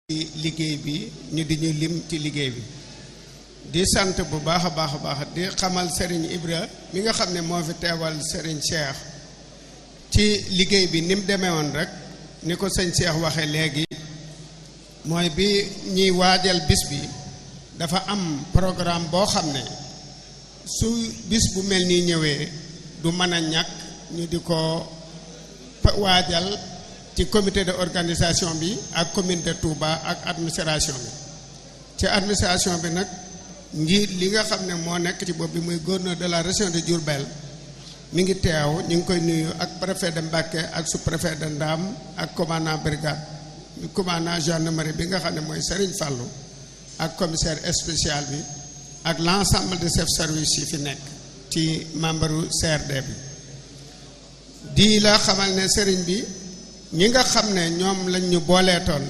liggéey bi ñu di ñu lim ci liggéey bi di sant bu baax a baax a baax di xamal Serigne Ibra mi nga xam ne moo fi teewal Serigne Cheikh ci liggéey bi ni mu demee woon rek ni ko sëñ Cheikh waxee léegi mooy bi ñuy waajal bis bi dafa am programme boo xam ne su bis bu mel nii ñëwee du mën a ñàkk ñu di ko waajal ci comité de organisation bi ak commune de Touba ak administration bi ci administration bi nag njiit li nga xam ne moo nekk ci bopp bi muy gouverneur de la région de Diourbel mi ngi teew ñu ngi koy nuyu ak préfet de Mbacké ak sous-préfet de Ndam ak commandant brigade commandant gendarmerie bi nga xam ne mooy Serigne Fallou ak commissaire spécial bi ak l'ensemble de chefs service yi fi nekk ci membre CRD bi di la xamal ne Serigne bi ñi nga xam ne ñoom lañ ñu booleetoon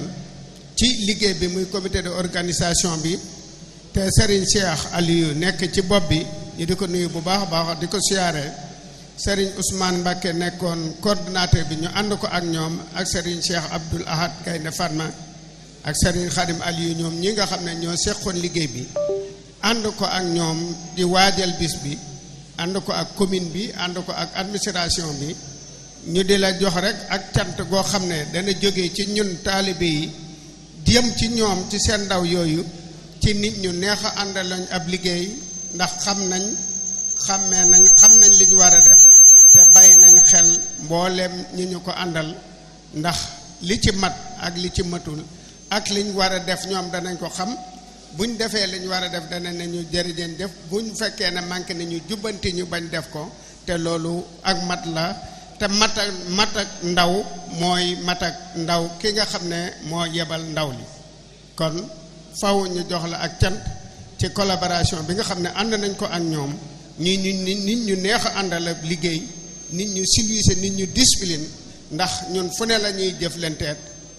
ci liggéey bi muy comité de organisation bi te Serigne Cheikh Aliou nekk ci bopp bi ñu di ko nuyu bu baax a baax di ko siyaare Serigne Ousmane Mbacké nekkoon coordinateur bi ñu ànd ko ak ñoom ak Serigne Cheikh Abdoul Ahad Gaynde Fatma ak Serigne Khadim Aliou ñoom ñi nga xam ne ñoo seqoon liggéey bi ànd ko ak ñoom di waajal bis bi ànd ko ak commune bi ànd ko ak administration bi ñu di la jox rek ak cant goo xam ne dana jóge ci ñun taalibe yi jëm ci ñoom ci seen ndaw yooyu ci nit ñu neex a àndal lañ ab liggéey ndax xam nañ xàmmee nañ xam nañ li ñu war a def te bàyyi nañ xel mbooleem ñi ñu ko àndal ndax li ci mat ak li ci matul ak liñ war a def ñoom danañ ko xam buñ defee liñ war a def dana ne ñu jërëjeen def buñ fekkee ne manqué ne ñu jubbanti ñu bañ def ko te loolu ak mat la te mat ak mat ak ndaw mooy mat ak ndaw ki nga xam ne moo yebal ndaw li kon faw ñu jox la ak cant ci collaboration bi nga xam ne ànd nañ ko ak ñoom ñi ñu nit ñu neex a àndal ak liggéey nit ñu civilisé nit ñu discipline ndax ñun fu ne la ñuy jëflanteet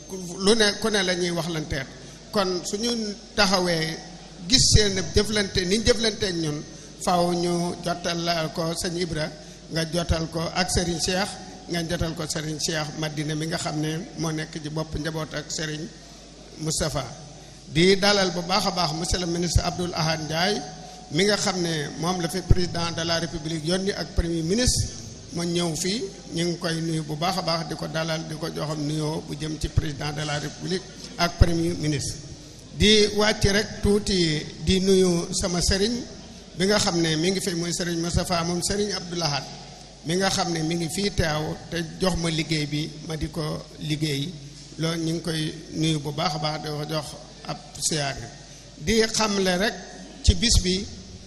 lu ne ku ne la ñuy waxlanteet kon suñu taxawee gis seen jëflante ni jëflanteek ñun faw ñu jotal la ko sëñ Ibra nga jotal ko ak Serigne Cheikh nga jotal ko Serigne Cheikh Madina mi nga xam ne moo nekk ci bopp njaboot ak Serigne Moustapha di dalal bu baax a baax monsieur le ministre Abdoul Ahad Ndiaye mi nga xam ne moom la fi président de la république yónni ak premier ministre ma ñëw fii ñu ngi koy nuyu bu baax a baax di ko dalal di ko joxam nuyoo bu jëm ci président de la république ak premier ministre di wàcc rek tuuti di nuyu sama sëriñ bi nga xam ne mi ngi fi muy sëriñ Moustapha moom sëriñ Abdoul Ahad mi nga xam ne mi ngi fii teew te jox ma liggéey bi ma di ko liggéey loolu ñu ngi koy nuyu bu baax a baax di ko jox ab siyaare di xamle rek ci bis bi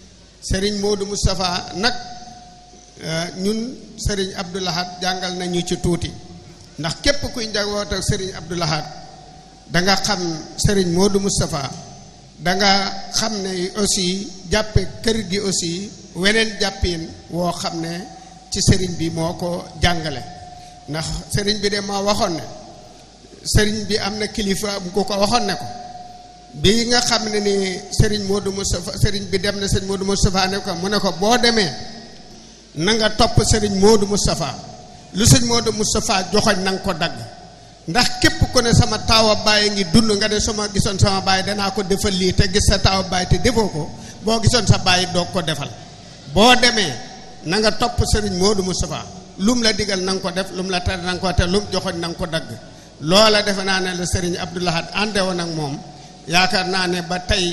sëriñ Modou Moustapha nag ñun sëriñ Abdoul Ahad jàngal nañu ci tuuti ndax képp kuy njaboot ak sëriñ Abdoul Ahad da nga xam sëriñ Modou Moustapha da nga xam ne aussi jàppe kër gi aussi weneen jàppin woo xam ne ci sëriñ bi moo ko jàngale ndax sëriñ bi de moo waxoon ne sëriñ bi am na kilifa bu ko ko waxoon ne ko bi nga xam ne ni sëriñ Modou Moustapha sëriñ bi dem na sëriñ Modou Moustapha ne ko mu ne ko boo demee na nga topp sëriñ Modou Moustapha lu sëriñ Modou Moustapha joxoñ na nga ko dagg ndax képp ku ne sama taawa baay ngi dund nga ne sama gisoon sama baay danaa ko defal lii te gis sa taawa baay te defoo ko boo gisoon sa baay doog ko defal boo demee na nga topp sëriñ Modou Moustapha lum la digal na nga ko def lum la tere na nga ko te lum joxoñ na nga ko dagg loola defe naa ne la sëriñ Abdoul Ahad ànde woon ak moom yaakaar naa ne ba tey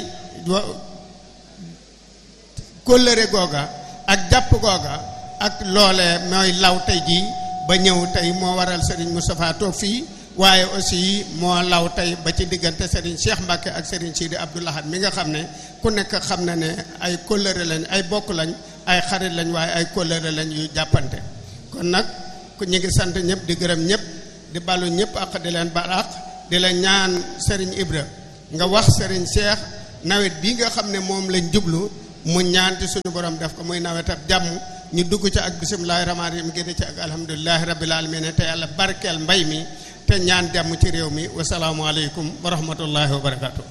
kóllëre googa ak jàpp googa ak loole mooy law tey jii ba ñëw tey moo waral Serigne Moustapha toog fii waaye aussi moo law tey ba ci diggante Serigne Cheikh Mbacke ak Serigne Sidi Abdoul Ahad mi nga xam ne ku nekk xam na ne ay kóllëre lañ ay bokk lañ ay xarit lañ waaye ay kóllëre lañ yu jàppante kon nag ku ñu ngi sant ñëpp di gërëm ñëpp di balu ñëpp ak di leen bal ak di la ñaan Serigne Ibra nga wax Serigne Cheikh nawet bii nga xam ne moom lañ jublu mu ñaan ci suñu borom def ko muy nawet ab jàmm ñu dugg ci ak bisimilahi rahmaani rahim génne ci ak alhamdulilahi rabbil alamin te yàlla barkeel mbay mi te ñaan jàmm ci réew mi wasalaamualeykum wa rahmatullahi wa barakaatu.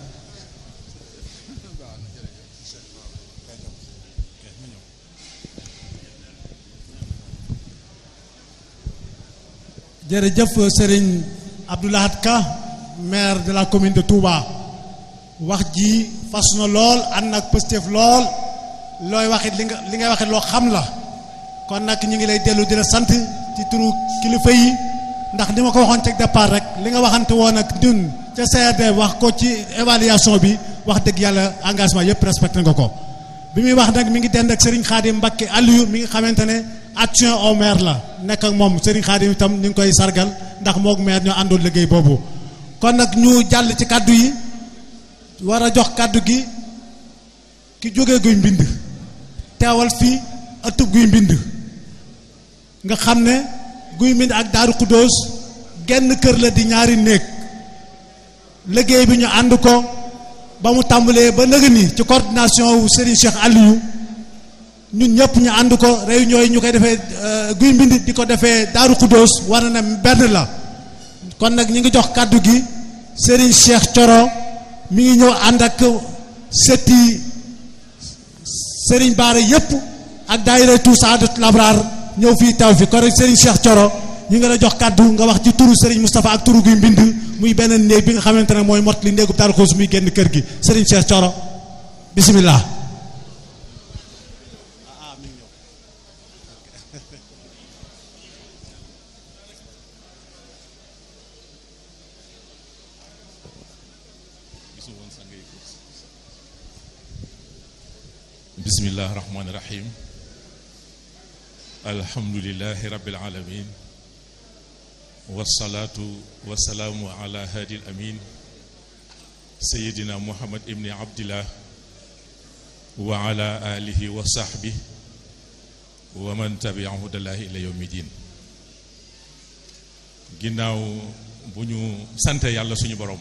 jërëjëf Serigne Abdoul Ahad Ka maire de la commune de Touba wax ji fas na lool ànd ak pëstef lool looy waxit li nga li ngay waxit loo xam la kon nag ñu ngi lay dellu di la sant ci turu kilifa yi ndax ni ma ko waxoon ci départ rek li nga waxante woon ak ñun ca CRD wax ko ci évaluation bi wax dëgg yàlla engagement yëpp respecté nga ko bi muy wax nag mi ngi dend ak Serigne Khadim Mbacké Aliou mi nga xamante ne action au maire la nekk ak moom Serigne Khadim itam ñu ngi koy sargal ndax moog maire ñoo àndoon liggéey boobu kon nag ñu jàll ci kàddu yi war a jox kàddu gi ki jógee guy mbind teewal fii ëttub guy mbind nga xam ne guy mbind ak daaru xudóos genn kër la di ñaari néeg liggéey bi ñu ànd ko ba mu tàmbalee ba nëga ni ci coordination wu Serigne Cheikh Aliou ñun ñëpp ñu ànd ko réunion yi ñu koy defee guy mbind di ko defee daaru xudóos war na ne benn la kon nag ñu ngi jox kàddu gi Serigne Cheikh Coro mi ngi ñëw ànd ak setti Serigne Baara yëpp ak daayira tout Saadatul Abraar ñëw fii taw fi kon rek Serigne Cheikh Coro ñu ngi la jox kàddu nga wax ci turu Serigne Moustapha ak turu guy mbind muy benn néeg bi nga xamante ne mooy mot li néegub Daaru Xuus muy génn kër gi Serigne Cheikh Coro bisimilah. bismillahi rahmaani rahim alhamdulilahi rabbil alamin wasalaatu wasalaamu ala hadi al amin sayidina muhammad ibni abdillah wa ala alihi wa sahbi wa man tabiahu dalahi ila yawmi din ginnaaw bu ñu sante yàlla suñu borom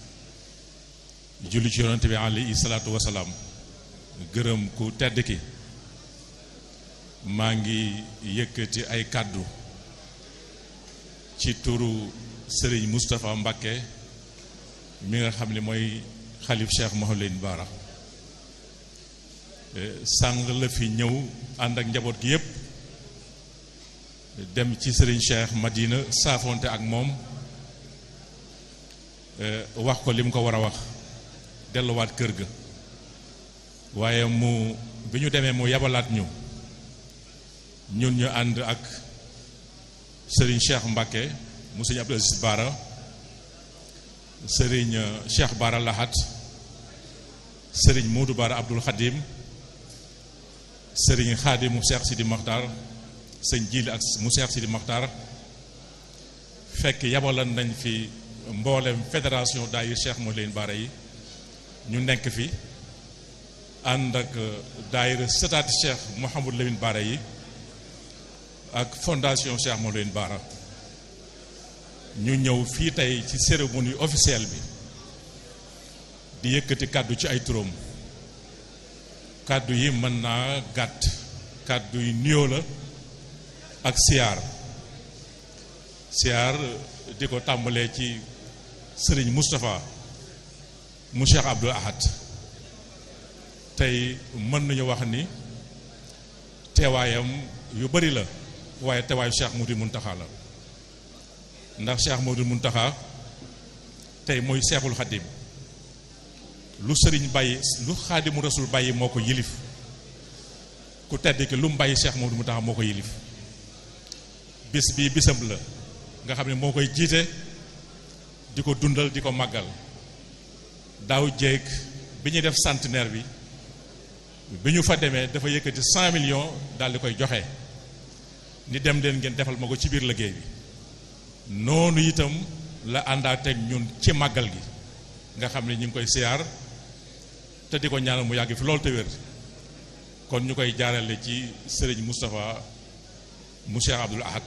julli ci yonante bi alayhi salaatu wasalaam gërëm ku tedd ki maa ngi yëkkati ay kàddu ci turu sëriñ Moustapha Mbacké mi nga xam ne mooy xalif Cheikh Mouhamadou Bara sàng la fi ñëw ànd ak njaboot gi yépp dem ci sëriñ Cheikh Madina saafonte ak moom wax ko li mu ko war a wax delluwaat kër ga waaye mu bi ñu demee mu yabalaat ñu ñun ñu ànd ak sëriñ Cheikh Mbacké mu sëriñ Abdou Aziz Bara sëriñ Cheikh Bara Lahat sëriñ Modou Bara Abdoul Khadim sëriñ Khadim mu Cheikh Sidi Makhtar sëñ Jili ak mu Cheikh Sidi Makhtar fekk yabalan nañ fi mboolem fédération daayir Cheikh Mouhamadou Bara yi ñu nekk fi ànd ak daayira sëtaati Cheikh Mouhamadou Lamine Bara yi ak fondation Cheikh Mouhamadou Lamine Bara ñu ñëw fii tey ci cérémonie officielle bi di yëkkati kàddu ci ay turam kàddu yi mën naa gàtt kàddu yi nuyoo la ak siyaar siyaar di ko tàmbalee ci sëriñ Moustapha mu Cheikh Abdoul Ahad tey mën nañu wax ni teewaayam yu bari la waaye teewaayu Cheikh Mouhamadoul Mountakha la ndax Cheikh Mouhamadoul Mountakha tey mooy Seexul Xadim lu sëriñ bàyyi lu Xaadimu Rasul bàyyi moo ko yilif ku tedd ki lu mu bàyyi Cheikh Mouhamadoul Mountakha moo ko yilif bis bii bisam la nga xam ne moo koy jiite di ko dundal di ko màggal daaw jéeg bi ñuy def centenaire bi bi ñu fa demee dafa yëkkati cent millions daal di koy joxe ni dem leen ngeen defal ma ko ci biir liggéey bi noonu itam la àndaateeg ñun ci màggal gi nga xam ne ñu ngi koy siyaar te di ko ñaanal mu yàgg fi loolu te wér kon ñu koy jaarale ci sëriñ Moustapha mu Cheikh Abdoul Ahad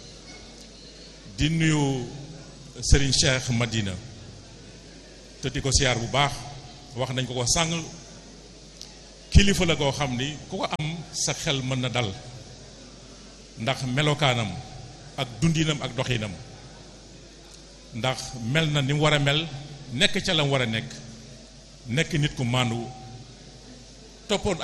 di nuyu sëriñ Cheikh Madina te di ko siyaar bu baax wax nañ ko ko sàng kilifa la koo xam ni ku ko am sa xel mën na dal ndax melokaanam ak dundinam ak doxinam ndax mel na ni mu war a mel nekk ca la mu war a nekk nekk nit ku màndu toppoon